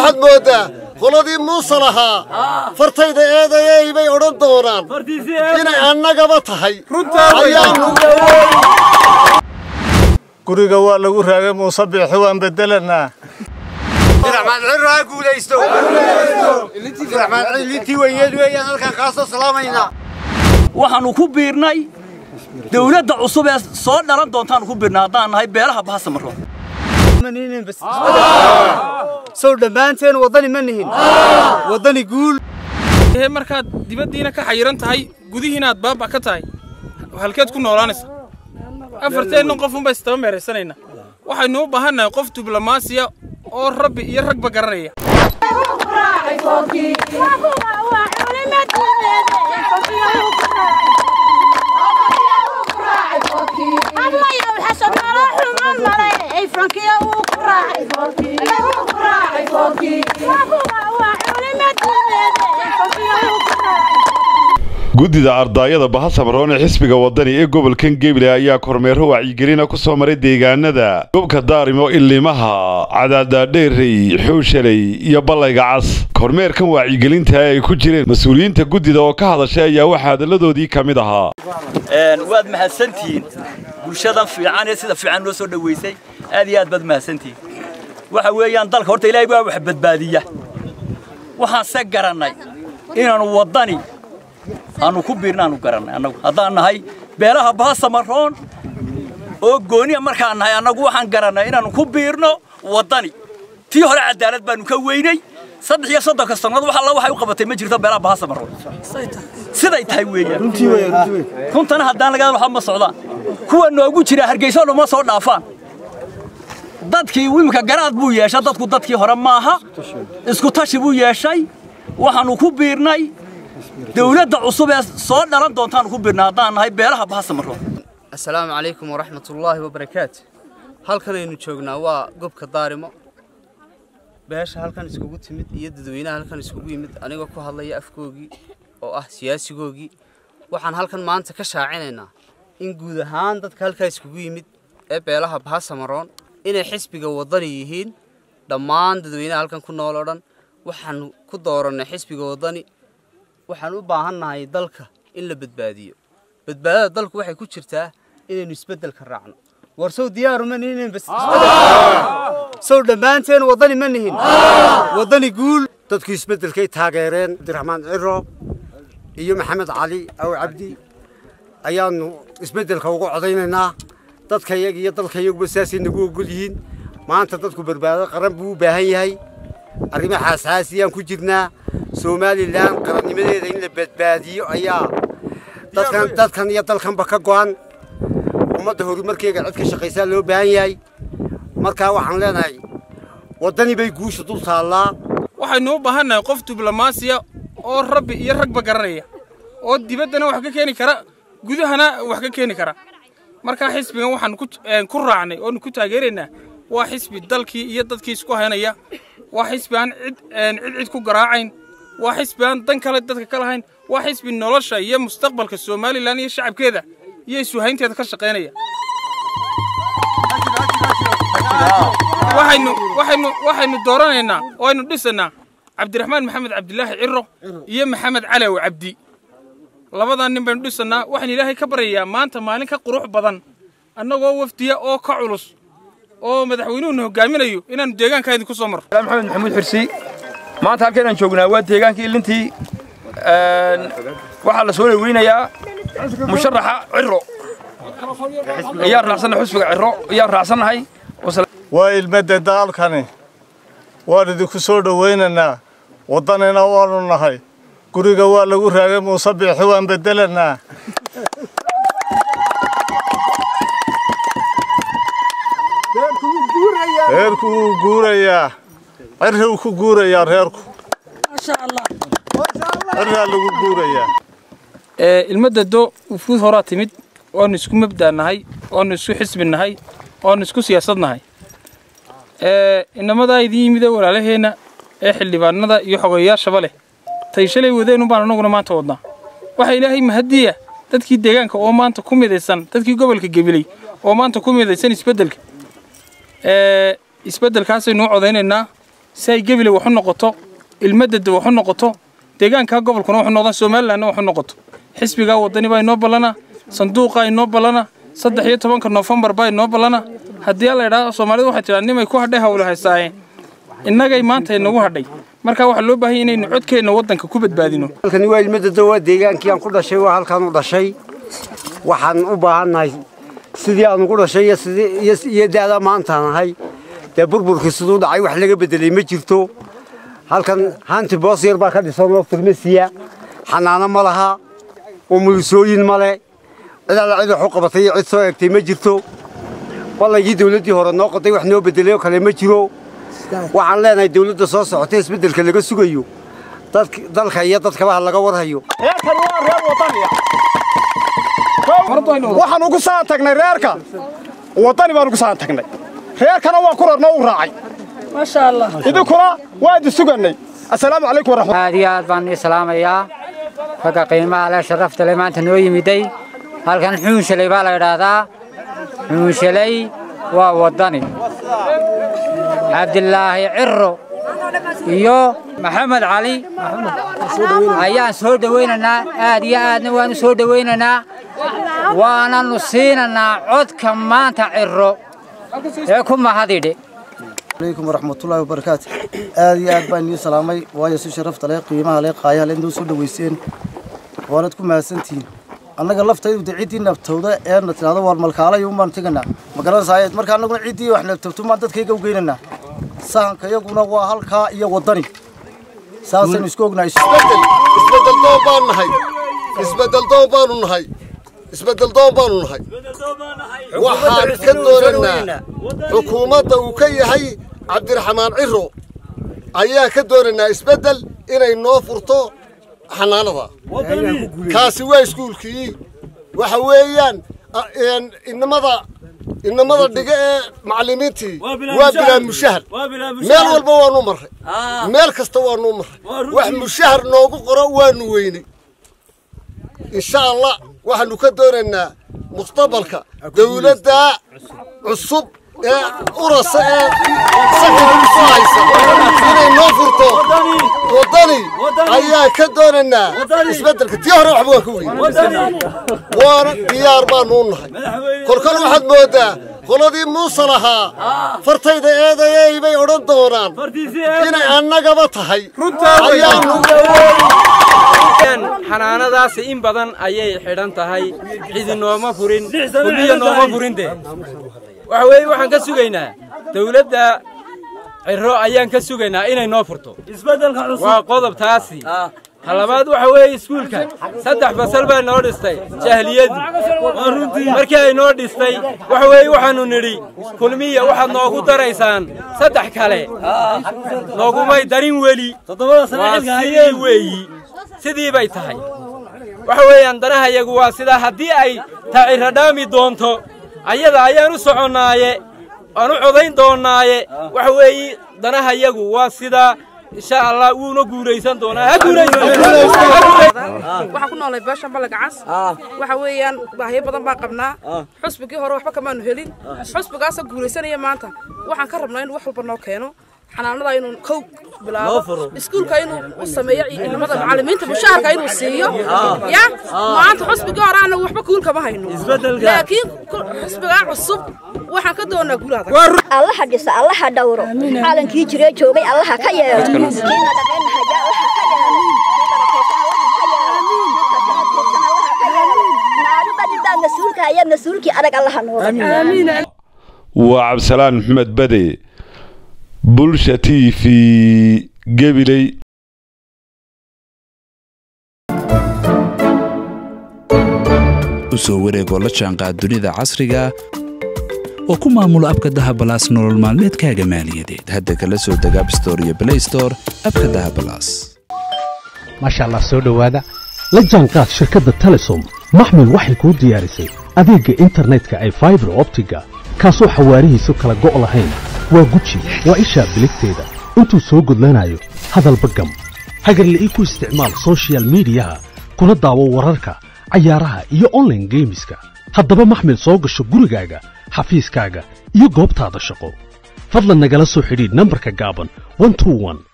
waxaad mooddaa qoladii muuse lahaa fartayda eedayey bay odhan doonaan inay annagaba tahay ayaanu guriga waa lagu raagay muuse biixi waan bedelanaa abdiraxmaan cirro ha guulaysto abdiraxmaan cilintii weyneed weeyaan halkaan kaasoo salaamaynaa waxaannu ku biirnay dawladda cusub ee soo dhalan doontaannu ku biirnay haddaan nahay beelaha bahasamaro sow dhammaanteen waddani ma nihin waddani guul markaad dibaddiina ka xayiran tahay gudihiinaad baaba ka tahay halkeed ku noolaanaysa afarteenna qofunba istaba meeraysanaynaa waxaynu u baahannahay qof diblomaasiya oo rabbi iyo ragba garanaya guddida ardaayada bahasamaroon ee xisbiga wadani ee gobolkan geble ayaa kormeero wacyigelina ku soo maray deegaanada gobka daarimo ilimaha cadaadaadheerey xooshaley iyo ballayga cas kormeerkan wacyigelinta ay ku jireen mas-uuliyiinta guddida oo ka hadashay ayaa waxaa hadalladoodii ka mid ahaa waad mahadsantihiin bulshadan fiican ee sida fiican loo soo dhowaysay aad iyo aad baad mahadsantihiin waxa weeyaan dalka horta ilaahay baa wax badbaadiya waxaan se garannay inaannu waddani aanu ku biirna aanu garannay annagu haddaan nahay beelaha bahasamaroon oo gooniya markaan nahay annagu waxaan garannay inaannu ku biirno waddani tii hore cadaalad baannu ka weynay saddex iyo soddonka sannadood wax alla waxay u qabatay ma jirto beelaha bahasamaroon siday tahay weeyaan runtana haddaan laga waxa ma socdaan kuwa noogu jira hargeyso dhuma soo dhaafaan dadkii imika garaad buu yeeshay dadku dadkii hore maaha isku tashi buu yeeshay waxaannu ku biirnay dawladda cusub ee soo dhalan doontaannu ku biirnay haddaan nahay beelaha bahasamaroon assalaamu calaykum waraxmatullaahi wabarakaatu halkan aynu joognaa waa gobka daarimo beesha halkan iskugu timid iyo dadweynaha halkan iskugu yimid anigoo ku hadlaya afkoogii oo ah siyaasigoogii waxaan halkan maanta ka shaacinaynaa in guud ahaan dadka halkaa iskugu yimid ee beelaha bahasamaroon inay xisbiga waddani yihiin dhammaan dadweynaha halkan ku nool oo dhan waxaanu ku doorannay xisbiga waddani waxaan u baahannahay dalka in la badbaadiyo badbaadada dalku waxay ku jirtaa inaynu isbeddelka raacno war sow diyaaru ma nihin sow dhammaanteen waddani ma nihin waddani guul dadku isbeddelkay taageereen abdiraxmaan cirro iyo maxamed cali aw cabdi ayaannu isbeddelka ugu codaynaynaa dadka iyaga iyo dalka iyaguba sidaasay nagu ogol yihiin maanta dadku badbaado qaran buu u baahan yahay arrimo xaasaasiyaan ku jirnaa somalilan qarannimadeeda in la badbaadiyo ayaa dadkan dadkan iyo dalkanba ka go'an ummadda horumarkeega cid ka shaqaysaa loo baahan yahay markaa waxaan leenahay waddani bay guusha dul taallaa waxaynu u baahannahay qof diblomaasiya oo rabbi iyo ragba garanaya oo dibaddana wax ka keeni kara gudahana wax ka keeni kara markaa xisbigan waxaan ku raacnay oonu ku taageeraynaa waa xisbi dalkii iyo dadkii isku haynaya waa xisbi aan cid cid cid ku garaacayn waa xisbi aan dan kale dadka ka lahayn waa xisbi nolosha iyo mustaqbalka somalilan iyo shacabkeeda iyo isuhaynteeda ka shaqaynaya waxaynu waxaynu waxaynu dooranaynaa oo aynu dhisaynaa cabdiraxmaan maxamed cabdilaahi ciro iyo maxamed calaw cabdi labadan nin baynu dhisanaa waxaan ilaahay ka baryayaa maanta maalin ka qurux badan annagoo wafdiya oo ka culus oo madaxweynuhuna hogaaminayo inaannu deegaanka idinku soo marro maxamed maxamuud xirsi maanta halkaynaan joognaa waa deegaankii ilintii waxaa la soo dhaweynayaa musharaxa ciro ayaan raacsannahay xusbiga ciro ayaan raacsannahay waa ilmadda daalkani waan idinku soo dhowaynaynaa waddanina waannu nahay guriga waa lagu raagay muuse biixi waan bedelanaa reerku wuu guurayaa cirriw ku guurayaa reerku cirraa lagu guurayaa ilmadado ufuud horaa timid waanu isku mabdaa nahay waanu isku xisbi nahay waanu isku siyaasad nahay inamadaa idiin yimida walaalaheenna ee xildhibaanada iyo xogeeyaashaba leh tay shalay wadeen baan anaguna maanta wadnaa waxaa ilaahay mahadiya dadkii deegaanka oo maanta ku midaysan dadkii gobolka gebiley oo maanta ku midaysan isbeddelka isbeddelkaasaynu u codaynaynaa si ay gebile wax u noqoto ilmadada wax u noqoto deegaanka gobolkuna wax u noqdaan somalilandna wax u noqoto xisbigaa wadani baa inoo ballana sanduuqaa inoo ballana saddex iyo tobanka noofembar baa inoo ballana haddii la idhaahdo soomaalidu waxay tidhaa nimay ku hadhay hawlo haysaayeen innagay maanta inagu hadhay marka waxaa loo baahan inaynu codkeenna waddanka ku badbaadino halkani waa ilmadada waa deegaankii aan ku dhashay waa halkaan u dhashay waxaan u baahannahay sidii aan ugu dhashay iyo sidii iyo iyo da'da maantaan ahay dee burburkii siduu dhacay wax laga bedelay ma jirto halkan hanti boos yar baa ka dhisan oo farmasiya xanaano ma laha oo mulisooyin ma le cid alla cid wax u qabatay iyo cid soo egtay ma jirto ballankii dawladdii hore noo qoday wax noo bedelay oo kale ma jiro waxaan leenahay dawladda soo socotay isbeddelka laga sugayo dadk- dalka iyo dadkaba ha laga warhayo reerkan waa reer wadaniya waxaan ugu saan tagnay reerka wadani baan ugu saan tagnay reerkana waa ku rarno u raacay idinkuna waa idi sugannay assalaamu calaykum waraxmat aad iyo aad baan ii salaamayaa ragga qiimaha leh sharafta leh maanta noo yimiday halkan xuunshalay baa la idhaahdaa xuunshalay waa waddani cabdilaahi ciro iyo maxamed cali ayaan soo dhowaynaynaa aad iyo aadna waanu soo dhowaynaynaa waananu siinanaa codka maanta ciro ee ku mahadidhe عليكم ورحمة الله وبركاته آدي آد بان يو سلامي وايا سو شرفت لي قيمها لي قايا لين دو سو دويسين وانتكم ماسنتين annaga laftaydu de ciddii naftowda ee na tidhahdo waar malkaala iyo umbaan teganaa ma garanaysaa marka annaguna ciddii wax naftowto maan dadkayga u geynaynaa sahanka iyaguna waa halkaa iyo waddani saasaynu isku ognahay isbedel isbedel doon baan nahay isbedel doon baanu nahay isbedel doon baanu nahay waxaan ka doonaynaa xukuumadda uu ka yahay cabdiraxmaan ciro ayaa ka doonaynaa isbedel inay noo furto xanaanada kaasi waa iskuulkii waxa weeyaan a- een, inamada inamada dhiga ee macallimiintii waa bilaa mushahar meel walba waanu marray meel kasta waanu marray wax mushahar noogu qoro waanu weynay insha allah waxaanu ka doonaynaa mustaqbalka dawladda cusub ee urasa ee sakanka ku haysa inay noo furto waddani ayaa ka doonaynaa isbeddelka tii hore waxba waan ka weynay waana diyaar baanu u nahay kolkol waxaad moodaa qoladii muuse lahaa fartayda eedayey bay odhan doonaan inay annagaba tahay ayaanu xanaanadaasi in badan ayay xidhan tahay cidi nooma furin kulliya nooma furin de waxa weeye waxaan ka sugaynaa dawladda ciro ayaan ka sugaynaa inay noo furto waa qodob taasi ta labaad waxa weeye iskuulka saddex basal baa noo dhistay jahliyadu markii ay noo dhistay waxa weeye waxaannu nidhi kulmiya waxaad noogu daraysaan saddex kale noogumay darin weli waa sidii weeyi sidii bay tahay waxa weeyaan danahayagu waa sidaa haddii ay taciro dhaami doonto ayada ayaan u soconnaaye aan u codayn doonnaaye waxa weeye danahayagu waa sidaa insha allah wuuna guuraysan doonaa ha waxaan ku noolay beesha ballaga cas waxa weeyaan baahiyo badan baan qabnaa xusbigii hore waxba kamaanu helin xusbigaasa guulaysanaya maanta waxaan ka rabnaa inuu wax walba noo keeno xanaanada inuu kow bilaabo iskuulka inuu u sameeyo ciidamada macallimiinta mushaharka inuu siiyo ya maanta xusbigii hore anagu waxba kuul kama hayno laakiin xusbigaa cusub waxaan ka doonaa guulaada allaha dhisa allaha dhowro caalankii jiree joogay allaha ka yeelo kiina dhaqaynahaya allaha ka yeelo naarubadibaa mas-uulka ayaa mas-uulkii adag allaha nooga waa cabdisalaan maxamed bade bulsha t v gebiley u soo wareegoo la jaanqaad dunida casriga oo ku maamulo abka dahabalaas nolol maalmeedkaaga maaliyadeed hadda kala soo deg abstore iyo blaystore abka dahabalaas maasha allah soo dhowaada la jaanqaad shirkadda telesom maxmil waxay kuu diyaarisay adeegga internetka ay faibar optiga kaasoo xawaarihiisu kala go' lahayn waa guji waa ishaa biligteeda intuu soo gudlanayo hadalba gam hagarle ii ku isticmaal soshiyal miidiyaha kuna daawo wararka cayaaraha iyo onlaine geemiska haddaba maxmil soo gasho gurigaaga xafiiskaaga iyo goobtaada shaqo fadlan nagala soo xidhiidh nambarka gaaban 121